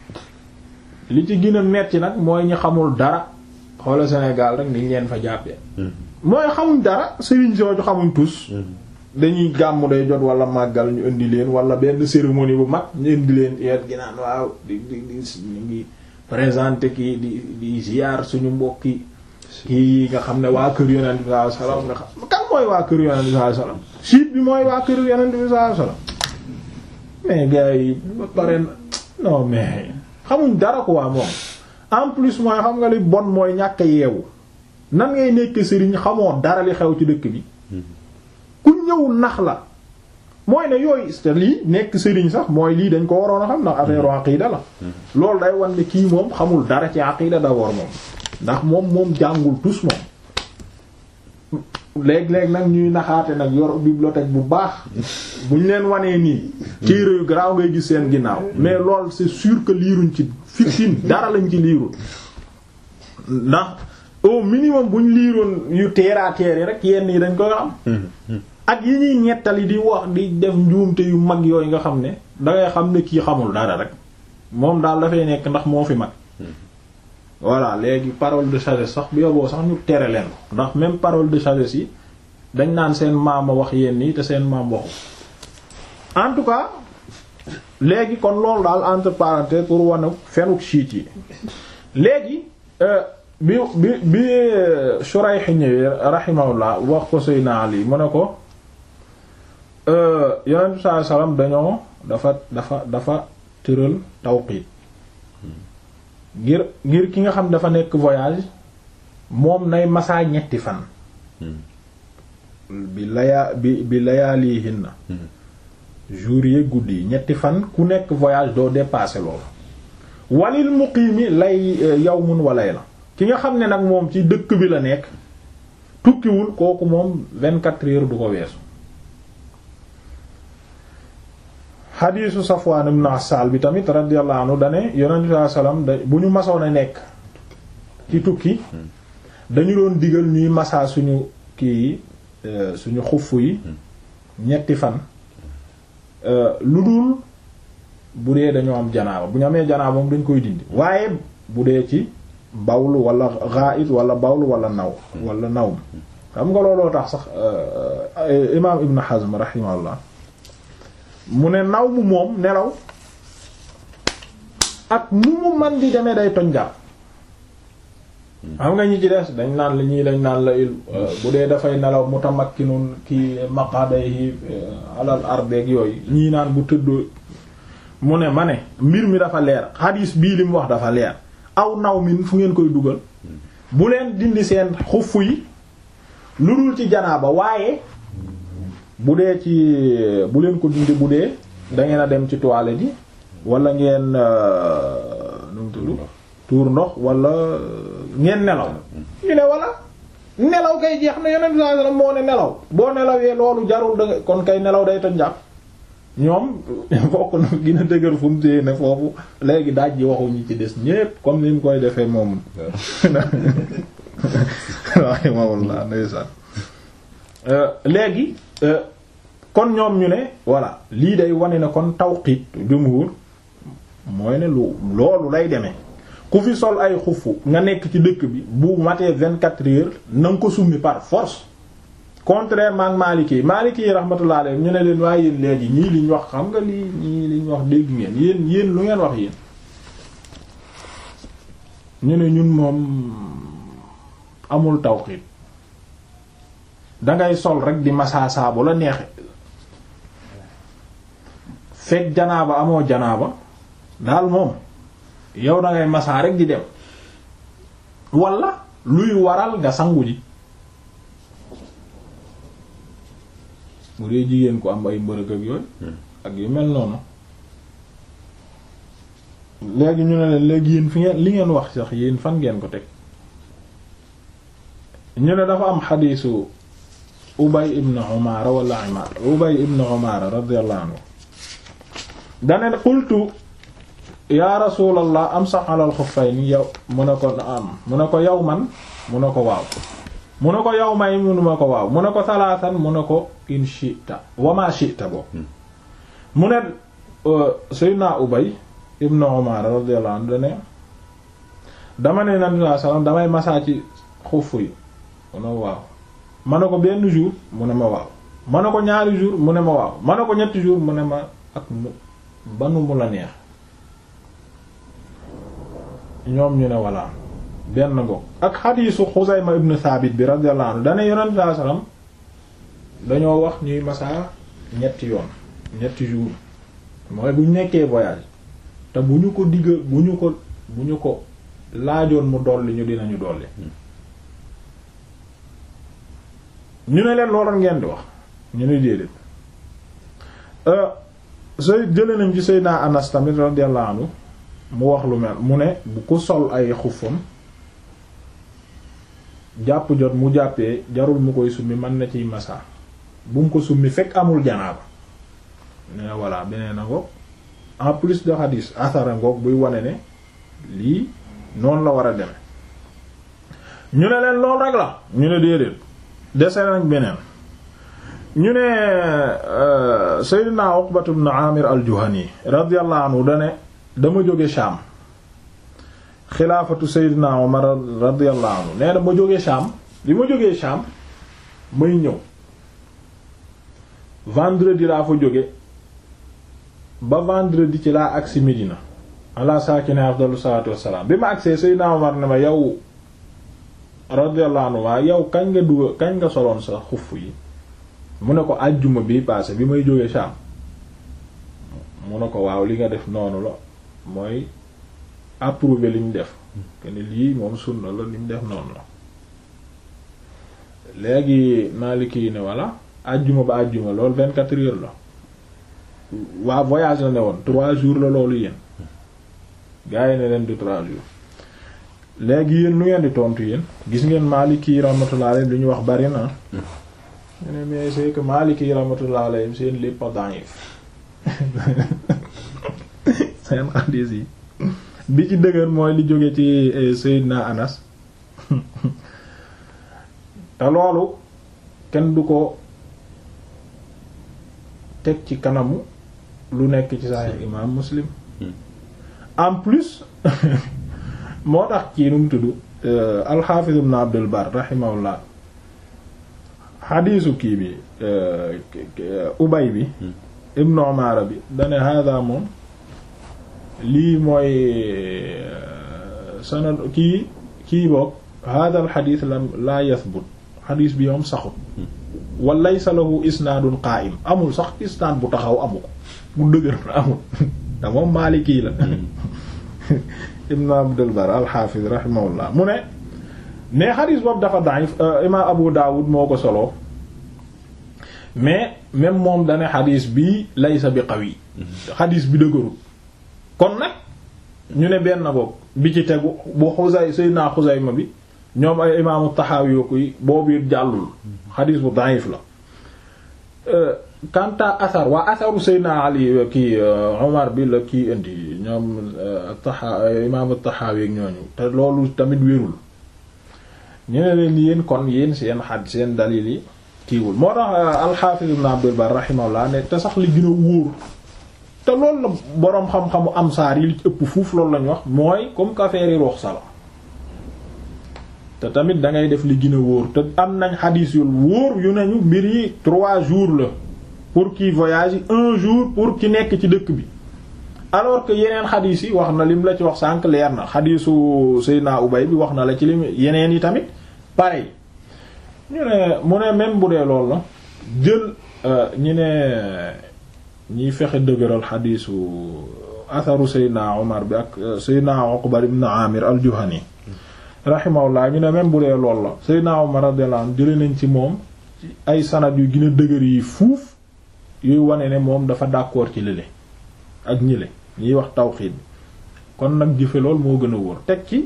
li ci gën a metti nag mooy ñi xamul dara xoola Sénégal rek niñ leen fa jàppee mooy xamuñ dara sëriñ sooju xamuñ tus dañuy gàmmu day jot wala màggal ñu indi leen wala benn cérémonie bu mag ñu indi leen yeet gi naan waaw di di di ñu ngi présenter kii di di ziar suñu mbokki kii nga xam ne waa kër yonent bi sallallahu alayhi wasallam nga xam kan mooy waa kër yonent bi sallallahu alayhi wasallam siit bi mooy waa kër yonent bi sallallahu alayhi wasallam mais gars yi ba pare non mais xamuñ dara ko waa moom en plus mooy xam nga li bon mooy ñàkk yeewu nan ngay nekk sëriñ xamoo dara li xew ci dëkk bi ku ñëw nax la mooy ne yooyu te lii nekk sëriñ sax mooy lii dañ ko waroon a xam ndax affaire aqida la loolu day wan ne kii moom xamul dara ci aqida d'abord moom ndax moom moom jàngul tus moom léeg-léeg nag ñuy naxaate nag yor bibliothèque bu baax buñ leen wanee nii téere yu garaaw ngay gis seen ginnaaw mais lool c'est sûr que liiruñ ci fiction dara lañ ci liirul ndax au minimum buñ liiroon yu teeraa teer yi rek yenn yi dañ koy xam ak yi ñuy ñettali di wax di def njuumte yu mag yooyu nga xam ne dangay xam ne kii xamul dara rek moom daal dafay nekk ndax moo fi mag voilà léegi parole de sagesse sax bu yoboo sax ñu tere leen ko ndax même parole de sagesse yi dañ naan seen maama wax yenn yi te seen maam waxu en tout cas léegi kon loolu daal entre parenthèses pour wane fenuk chiite yi léegi bi bi bi Shurayh ñëwee rahimahullah wax ko Seydina Ali mu ne ko yonent bi sallallahu alayhi wasallam dañoo dafa dafa dafa tëral tawqiit ngir ngir ki nga xam dafa nekk voyage moom nay masaa ñetti fan bi layaa bi bi layaalihinna jour yi guddi yi ñetti fan ku nekk voyage doo dépasser loolu walil muqiimi lay yawmun wa layla ki nga xam ne nag moom ci dëkk bi la nekk tukkiwul kooku moom vingt-quatre heures du ko weesu xadiisu Safwaan ibn Assaal bi tamit radiyallahu anhu dane yonent bi sallallahu alayhi wasallam da bu ñu masoon a nekk ci tukki dañu doon digal ñuy masaa suñu kii yi suñu xuff yi ñetti fan lu dul bu dee dañoo am janaaba bu ñu amee janaaba moom dañ koy dindi waaye bu dee ci bawlu wala ghaid wala bawlu wala naw wala nawm xam nga looloo tax sax imaam Ibn Hazm rahimahullah mu ne naw mu moom nelaw ak nu mu man di demee day toñ jàpp xam nga ñi ci des dañ naan la ñii dañ naan la il bu dee dafay nelaw mutamakkinun ki maqadayhi alal arbeeg yooyu ñii naan bu tëdd mu ne ma ne mbir mi dafa leer xadiis bii li mu wax dafa leer aw naw min fu ngeen koy dugal bu leen dindi seen xuff yi lu dul ci janaaba waaye bu dee ci bu leen ko dindi bu dee dangeen a dem ci toilette yi wala ngeen nu mu tudd tuur ndox wala ngeen nelaw ñu ne wala nelaw kay jeex na yonent sallallahu alayhi wasallam moo ne nelaw boo nelawee loolu jarul da nga kon kay nelaw day toj jàpp ñoom bokk na gën a dëgër fu mu téye ne foofu léegi daaj ji waxu ñi ci des ñépp comme ni mu koy defee moom waaye moom la ndeysaan léegi kon ñoom ñu ne voilà lii day wane ne kon tawqiit jumhur mooy ne lu loolu lay demee ku fi sol ay xufu nga nekk ci dëkk bi bu matee vingt-quatre heures na nga ko summi par force contrairement ak Maliki yi Maliki yi rahmatullah alayhi ñu ne leen waaye yéen léegi ñii liñ wax xam nga lii ñii liñ wax dégg ngeen yéen yéen lu ngeen wax yéen ñu ne ñun moom amul tawqiit dangay sol rek di masaasaa bu la neexe fekk janaaba amoo janaaba daal moom yow dangay masaa rek di dem wala luy waral nga sangu ji bu dee jigéen ko am ay mbërëg ak yooyu ak yu mel noonu léegi ñu ne leen léegi yéen fi ngeen li ngeen wax sax yéen fan ngeen ko teg ñu ne dafa am xadiisu ubay ibn umaara wala imaar ubay ibn umaara radiyallahu anhu dane qultu yaa rasulallah am sax alal xuffayni yow mu ne ko am mu ne ko yow man mu ne ko waaw mu ne ko yow may mu ne ko waaw mu ne ko salaatan mu ne ko in shi'ta wa ma shi'ta bo mu ne sayyidina ubay ibn umaara radiyallahu anhu dane dama ne nabi sallallahu alayhi wasallam damay masaa ci xuff yi mu ne waaw ma ne ko benn jour mu ne ma waaw ma ne ko ñaari jour mu ne ma waaw ma ne ko ñetti jour mu ne ma ak mu banu mu la neex ñoom ñu ne walla benn ngo ak xadiisu Xuzayma ibn Thabit bi radiyallahu anhu dane yonent sallallahu alayhi wasallam dañoo wax ñuy masaa ñetti yoon ñetti jour mooy bu ñu nekkee voyage te bu ñu ko digga bu ñu ko bu ñu ko laajoon mu dolli ñu dinañu dolli ñu ne leen looloon ngeen di wax ñu ne déedéet sooy jëlee nañ ci Seydina Anas tamit radiyallahu anhu mu wax lu mel mu ne bu ko sol ay xuffam jàpp jot mu jàppee jarul mu koy summi mën na ciy masa bu mu ko summi fekk amul janaaba ne voilà beneen a ngoog en plus de hadis athara ngoog buy wane ne lii noonu la war a deme ñu ne leen loolu rek la ñu ne déedéet dese nañ beneen ñu ne Seydina Uqbatu ibn Amir al-Juhani radiyallahu anhu dane dama jóge Sham xilaafatu Seydina Umar radiyallahu anhu nee na ma jóge Sham bi ma jógee Sham may ñëw vendredi laa fa jóge ba vendredi ci laa agsi Medina ala saakine afdalu salaatu wassalaam bi ma agsee Seydina Umar ne ma yow radiyallahu anhu waa yow kañ nga duga kañ nga soloon sa xuff yi mu ne ko àjjuma bi passé bi may jógee Sham mu ne ko waaw li nga def noonu la mooy approuver li ñu def que ni lii moom sunna la li ñu def noonu la léegi Maliki yi ne voilà àjjuma ba àjjuma loolu vingt-quatre heures la waa voyage la ne woon trois jours la loolu yéen gars yi ne leen du trois jours léegi yéen lu ngeen di tontu yéen gis ngeen Maliki yi rahmatullah alayhi lu ñu wax bari na ñu ne mais c'est que Maliki yi rahmatullah alayhi seen lépp a da'if seen hadith yi bi ci dëgër mooy li jóge ci Seydina Anas te loolu kenn du ko teg ci kanamu lu nekk ci Sahih imam Muslim en plus moo tax kii nu mu tudd al-Hafiz ibn Abdul Barr rahimahullah xadiisu kii bi ubay bi ibnu Umaara bi dane hada moom lii mooy sanad kii kii boog hada al xadiis la laa yathbut xadiis bi moom saxut wa laysa lahu isnaadun qaa'im amul sax isnaad bu taxaw amu ko bu dëgër amul te moom Maaliki la ibnu Abdul Barr al-Hafiz rahimahullah mu ne mais xadis boobu dafa da'if imaam Abu Dawud moo ko solo mais même moom dane xadis bi laysa bi qawi xadis bi dëgërul kon nag ñu ne benn boog bi ci tegu bu Xuzay Seydina Xuzayma bi ñoom ay imaamu Taxaawi yi boobu it jàllul xadis bu da'if la kanta asar waa asaru Seydina Ali kii Omar bi la kii indi ñoom taxa imaamu Taxaawi ak ñooñu te loolu tamit wérul ñu ne leen yéen kon yéen seen xad seen dalil yi kiiwul moo tax alxaafiz ibn Abdul Barr rahimahullah ne te sax li gën a wóor te loolu la boroom xam-xamu amsaar yi li ci ëpp fuuf loolu lañu wax mooy comme que affaire yi ruxsa la te tamit da ngay def li gën a wóor te am nañ xadiis yu wóor yu nañu mbir yi trois jours la pour qui voyage yi un jour pour ki nekk ci dëkk bi alors que yeneen xadiis yi wax na lim la ci wax sànq leer na xadiisu Seydina Ubay bi wax na la ci lim yeneen yi tamit pareil ñu ne mu ne même bu dee loolu la jël ñi ne ñiy fexe dëgëral xadiisu atharu Seydina Omar bi ak Seydina Uqba ibn Amir al-Juhani rahimahullah ñu ne même bu dee loolu la Seydina Omar radiyallahu anhu jële nañ ci moom ay sanad yu gën a dëgër yi fuuf yuy wane ne moom dafa d'accord ci lële ak ñile ñiy wax tawxiid bi kon nag jëfe lool moo gën a wóor teg ci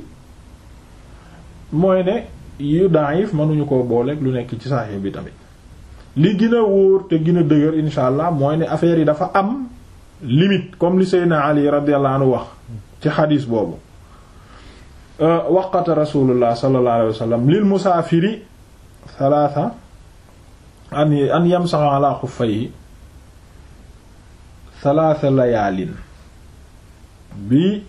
mooy ne yu daif mënuñu ko booleeg lu nekk ci Sahih bi tamit li gën a wóor te gën a dëgër insha allah mooy ne affaire yi dafa am limite comme li Seydina Ali radiyallahu anhu wax ci xadiis boobu waqata rasulullah sallallahu alayhi wa sallam lil musaafiri thalatha an an yamsaha ala xuffayhi thalatha layaalin bi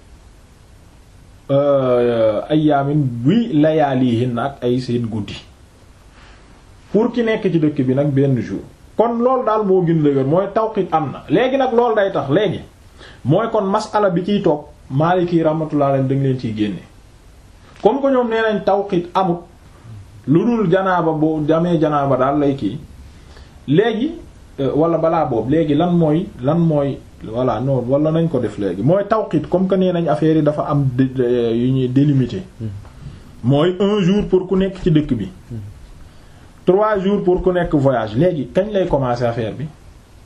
ayaamin bi layaalihin ak ay seen guddi pour ki nekk ci dëkk bi nag benn jour kon loolu daal moo gën dëgër mooy tawqit am na léegi nag loolu day tax léegi mooy kon masala bi ciy toog Maliki rahmatullah alayhi da nga leen ciy génne comme que ñoom nee nañ tawqit amut lu dul janaaba boo jamee janaaba daal lay kii léegi wala balaa boobu léegi lan mooy lan mooy voilà non wala nañ ko def léegi mooy tawqit comme que nee nañ affaire yi dafa am yu ñuy délimité mooy un jour pour ku nekk ci dëkk bi trois jours pour ku nekk voyage léegi kañ lay commencer affaire bi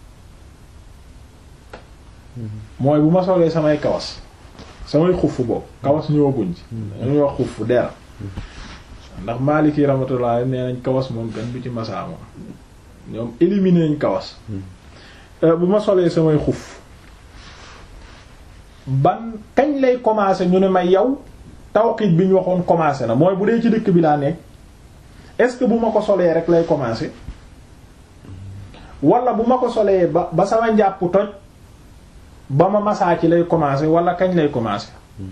mooy bu ma solee samay kawas samay xuff boobu kawas ñëwaguñ ci dañuy wax xuff dera ndax Maliki rahmatullah nee nañ kawas moom kenn du ci masaa moom ñoom éliminer nañ kawas bu ma solee samay xuf ban kañ lay commencer ñu ne ma yow tawqiit bi ñu waxoon commencer na mooy bu dee ci dëkk bi laa nekk est-ce que bu ma ko solee rek lay commencer wala bu ma ko solee ba ba sama njàpp toj ba ma masaa ci lay commencer wala kañ lay commencer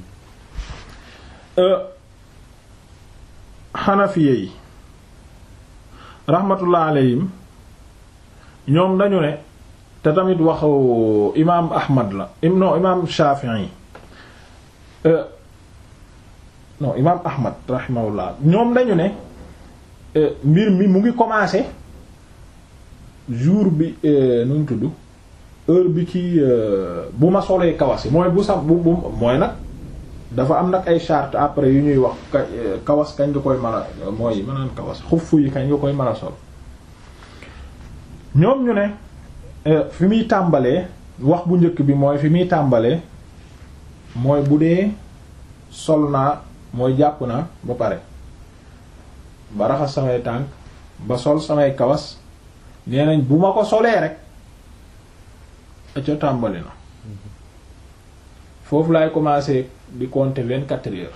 xanafiye yi rahmatullah alayhim ñoom dañu ne te tamit waxu imaam Ahmad la non imaam Shafi'i non imaam Ahmad rahimahullah ñoom dañu ne mbir mi mu ngi commencer jour bi nu mu tudd heure bi ci bu ma solee kawas yi mooy bu sax bu bu mooy nag dafa am nag ay charte après yu ñuy wax kawas kañ nga koy mën a mooy mënaan kawas xuff yi kañ nga koy mën a sol ñoom ñu ne fi muy tàmbalee wax bu njëkk bi mooy fi muy tàmbalee mooy bu dee sol naa mooy jàpp naa ba pare ba raxas samay tànk ba sol samay kawas nee nañ bu ma ko solee rek a ca tàmbali na foofu laay commencer di compter vingt quatre heures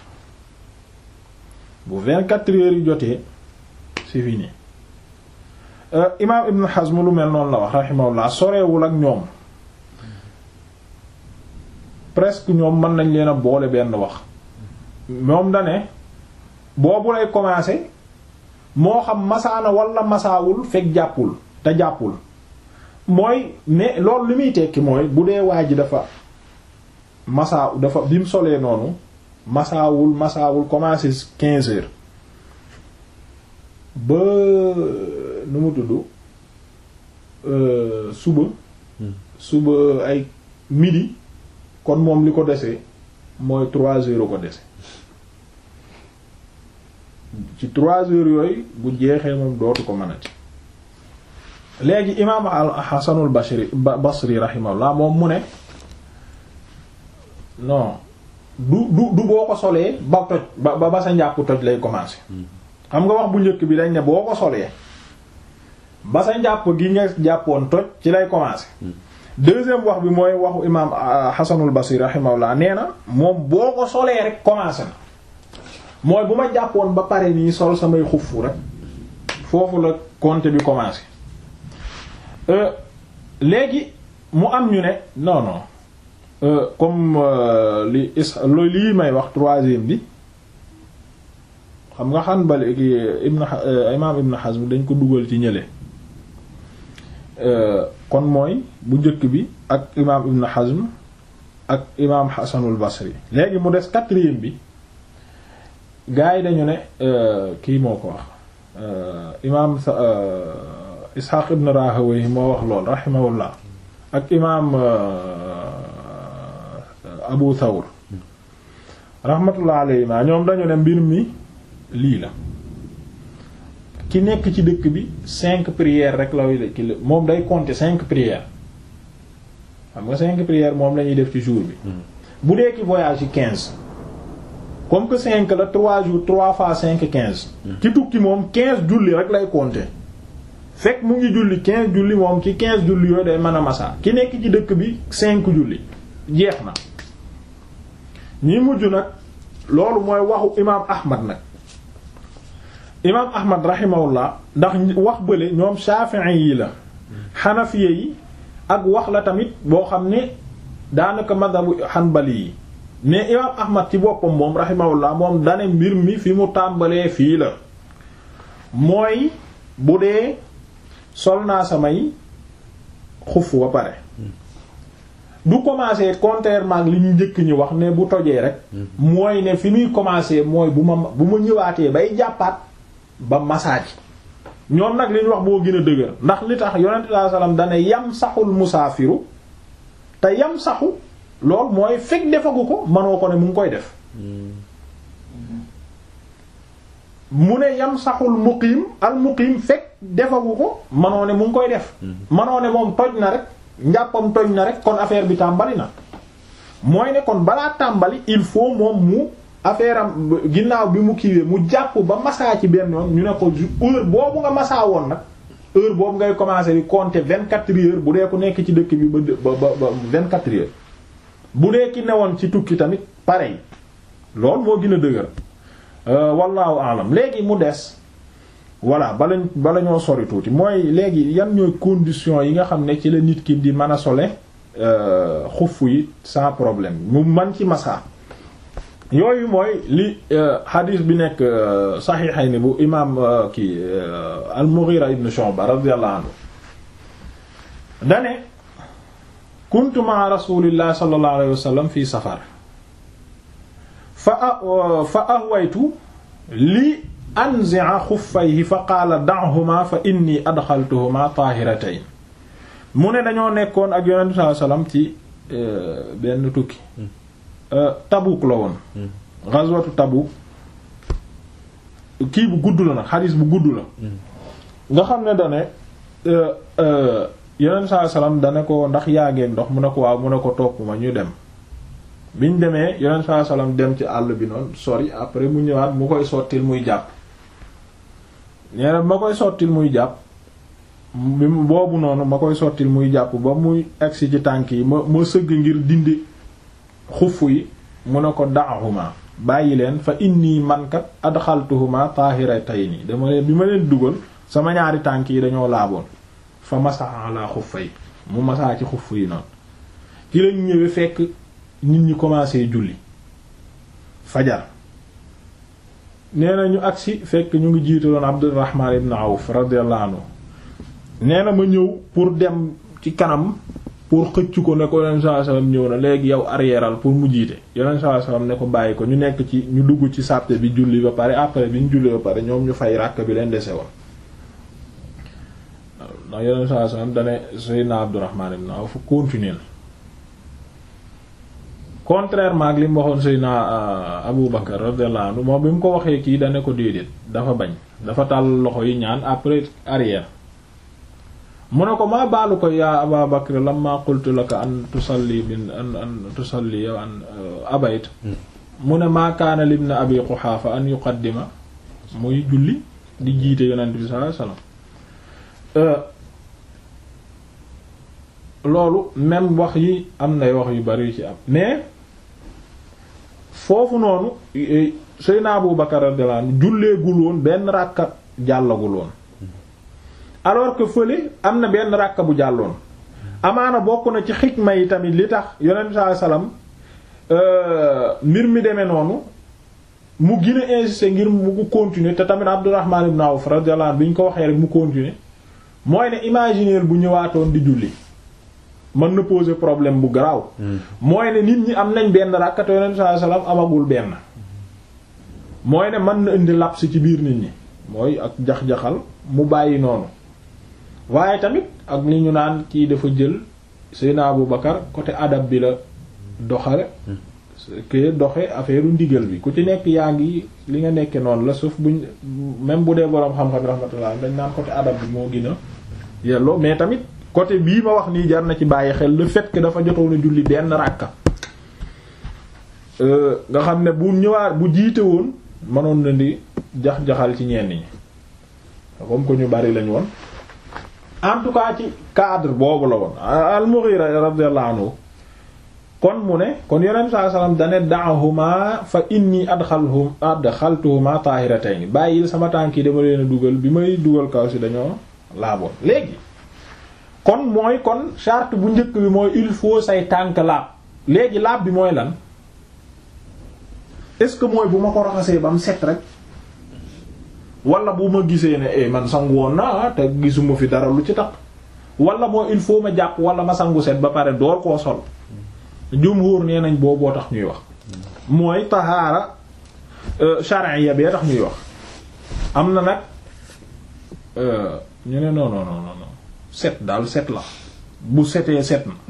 bu vingt quatre heures yi jotee c'est fini imaam Ibn Hazm lu mel noonu la wax rahimahullah sorewul ak ñoom presque ñoom mën nañ leen a boole benn wax moom da ne boobu lay commencer moo xam masaana wala masaawul fekk jàppul te jàppul mooy mais loolu li muy tekki mooy bu dee waa ji dafa masaa dafa bi mu solee noonu masaawul masaawul commencer quinze heures ba nu mu tudd suba suba ay midi kon moom li ko desee mooy trois heures ko dese ci trois heures yooyu bu jeexee moom dootu ko mënati léegi imaam al Hasanul Basri Basri rahimahullah moom mu ne non du du du boo ko solee ba toj ba ba sa njàpp toj lay commencer xam nga wax bu njëkk bi dañ ne boo ko solee ba sa njàpp gi nga jàppoon toj ci lay commencer deuxième wax bi mooy waxu imaam Hasanul Basri rahimahullah nee na moom boo ko solee rek commencer na mooy bu ma jàppoon ba pare nii sol samay xufu rek foofu la compte bi commencer léegi mu am ñu ne non non comme li is lii may wax troisième bi xam nga Hanbali ki Ibn imaam Ibn Hazm dañ ko dugal ci ñële kon mooy bu njëkk bi ak imaam Ibn Hazm ak imaam Hasanul Basri léegi mu des quatrième bi gaa yi dañu ne kii moo ko wax imaam Ishaq ibn Rahawayh moo wax lool rahimahullah ak imaam Abu Thawr rahmatullah alayhi ma ñoom dañu ne mbir mi lii la ki nekk ci dëkk bi cinq prières rek la ki la moom day compter cinq prières xam nga cinq prières moom la ñuy def ci jour bi bu dee ki voyage yi quinze comme que cinq la trois jours trois fois cinq quinze ki tukki moom quinze julli rek lay compter fekk mu ngi julli quinze julli moom ci quinze julli yooyu day mën a masa ki nekk ci dëkk bi cinq julli jeex na ñi mujj nag loolu mooy waxu imaam Ahmad nag imaam Ahmad rahimahullah ndax wax bële ñoom Shafi'i yi la Hanafiya yi ak wax la tamit boo xam ne daanaka madhabu Hanbali yi mais imaam Ahmad ci boppam moom rahimahullah moom dane mbir mi fi mu tàmbalee fii la mooy bu dee sol naa samay xuf ba pare du commencer contrairement ak li ñu njëkk ñi wax ne bu tojee rek mooy ne fi muy commencer mooy bu ma bu ma ñëwaatee bay jàppaat ba massage ñoom nag li ñu wax boo gën a dëgër ndax li tax yonent sallallahu alayhi wasallam dane yam saxul musaafiru te yam saxu lool mooy fekk defagu ko manoo ko ne mu ngi koy def mu ne yam saxul muqiim al muqiim fekk defagu ko manoo ne mu ngi koy def manoo ne moom toj na rek njàppam toj na rek kon affaire bi tàmbali na mooy ne kon balaa tàmbali il faut moom mu affaire am ginnaaw bi mu kiiwee mu jàpp ba masaa ci benn yoon ñu ne ko heure boobu nga masaa woon nag heure boobu ngay commencer di compter vingt-quatre heures bu dee ku nekk ci dëkk bi ba ba ba vingt-quatre heures bu dee ki newoon ci tukki tamit pareil loolu moo gën a dëgër wallahu alam léegi mu des voilà bala bala ñoo sori tuuti mooy léegi yan ñooy conditions yi nga xam ne ci la nit ki di mën a sole xuff yi sans problème mu man ci masa yooyu mooy li hadith bi nekk saxiixay ni bu imaam ki al-Mughira ibn Shu'ba radiyallahu anhu dane kuntu ma'a rasulillahi sallallahu alayhi wa sallam fi safar fa fa ahwaytu li anzi'a xuffayhi fa qaala da'huma fa inni adxaltuhuma taahiratayn mu ne dañoo nekkoon ak yonent sallallahu alayhi wasallam ci benn tukki Tabuk la woon ghazwatu Tabuk kii bu gudd la nag xadiis bu gudd la nga xam ne dane yonent sallallahu alayhi wasallam dane ko ndax yaa ngeen ndox mu ne ko waaw mu ne ko topp ma ñu dem biñ demee yonent sallallahu alayhi wasallam dem ci àll bi noonu sori après mu ñëwaat mu koy sottil muy jàpp nee na ma koy sottil muy jàpp bi boobu noonu ma koy sottil muy jàpp ba muy agsi ci tànk yi ma ma sëgg ngir dindi xuff yi mu ne ko da'huma bàyyi leen fa inni mankat adxaltuhuma tahiratayni dama leen bi ma leen dugal sama ñaari tànk yi dañoo laaboon fa masaha ala xuffay mu masaa ci xuff yi noonu ci lañ ñëwee fekk nit ñi commencé julli fajar nee na ñu agsi fekk ñu ngi jiitaloon Abdurrahman ibn Awf radiyallahu anhu nee na ma ñëw pour dem ci kanam pour xëcc ko ne ko yonent sallallahu alayhi wasallam ñëw na léegi yow arrièreal pour mu jiite yonent sallallahu alayhi wasallam ne ko bàyyi ko ñu nekk ci ñu dugg ci sàppe bi julli ba pare après bi ñu julli ba pare ñoom ñu fay ràkk bi leen dese woon ndax yonent sallallahu alayhi wasallam dane Seydina Abdurrahman ibn Awf continuer contrairement ak li mu waxoon Seydina Abu Bakar radiyallahu anhu moom bi mu ko waxee kii dane ko déedéet dafa bañ dafa tàll loxo yi ñaan après arrière mu ne ko maa baalu ko yaa Aba Bakr lamma qultu laka an tusalli bin an an tusalli yow an abayt mu ne maa kaana libni Abi Quhaafa an yuqaddima muy julli di jiite yonent bi sallallahu alayhi wasallam loolu même wax yi am nay wax yu bari yu ci am mais foofu noonu Seydina Abu Bakar radiyallahu anhu julleegul woon benn ràkka jàllagul woon alors que fële am na benn ràkka bu jàlloon amaana bokk na ci xikma yi tamit li tax yonent sallallahu alayhi wasallam mbir mi demee noonu mu gën a insister ngir mu continuer te tamit Abdurrahman ibn Awf radiyallahu anhu bi ñu ko waxee rek mu continuer mooy ne imaginer bu ñëwaatoon di julli mën na poser problème bu garaaw mooy ne nit ñi am nañ benn ràkka te yonent sallallahu alayhi wasallam amagul benn mooy ne mën na indi laps ci biir nit ñi mooy ak jax-jaxal mu bàyyi noonu waaye tamit ak li ñu naan kii dafa jël Seydina Abu Bakar côté adab bi la doxale ke doxe affaire ndigal bi ku ci nekk yaa ngi li nga nekke noonu la sauf buñ même bu dee boroom xam-xam rahmatullah dañ naan côté adab bi moo gën a yelloo mais tamit côté bii ma wax nii jar na ci bàyyi xel le fait que dafa jotoon a julli benn ràkka nga xam ne bu ñëwaat bu jiite woon mënoon na di jax-jaxal ci ñenn ñi comme que ñu bari lañu woon en tout cas ci cadre boobu la woon al-Mughira radiyallahu anhu kon mu ne kon yonent sallallahu alayhi wasallam dane da'ahuma fa inni adxalhum adxaltuhuma tahiratayn bàyyil sama tànk yi dama leen a dugal bi may dugal kaw si dañoo laaboon léegi kon mooy kon charte bu njëkk bi mooy il faut say tànk laab léegi laab bi mooy lan est-ce que mooy bu ma ko raxasee ba mu set rek wala bu ma gisee ne eh man sangu woon naa te gisuma fi dara lu ci tax wala moo il faut ma jàpp wala ma sangu set ba pare door koo sol jumhur nee nañ booboo tax ñuy wax mooy tahaara shar'iyya bee tax ñuy wax am na nag ñu ne non non non non set daal set la bu setee set na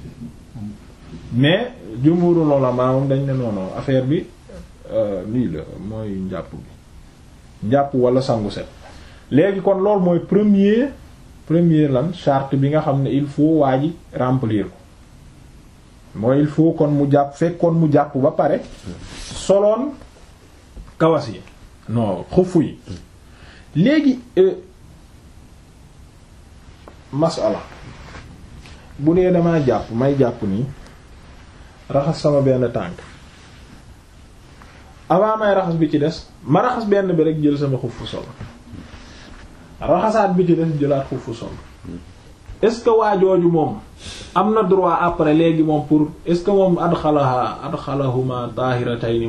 mais jumhurul ulama moom dañ ne non non affaire bi lii la mooy njàpp bi njàpp wala sangu set léegi kon loolu mooy premier premier lan charte bi nga xam ne il faut waa ji remplir ko mooy il faut kon mu jàpp fekkoon mu jàpp ba pare soloon kawas yi non xufu yi léegi masala bu dee damaa jàpp may jàpp nii raxas sama benn tànk avant may raxas bi ci des ma raxas benn bi rek jël sama xufu sol raxasaat bi ci des jëlaat xufu sol est-ce que waajooju moom am na droit après léegi moom pour est-ce que moom adxalaha adxalahuma tahiratayni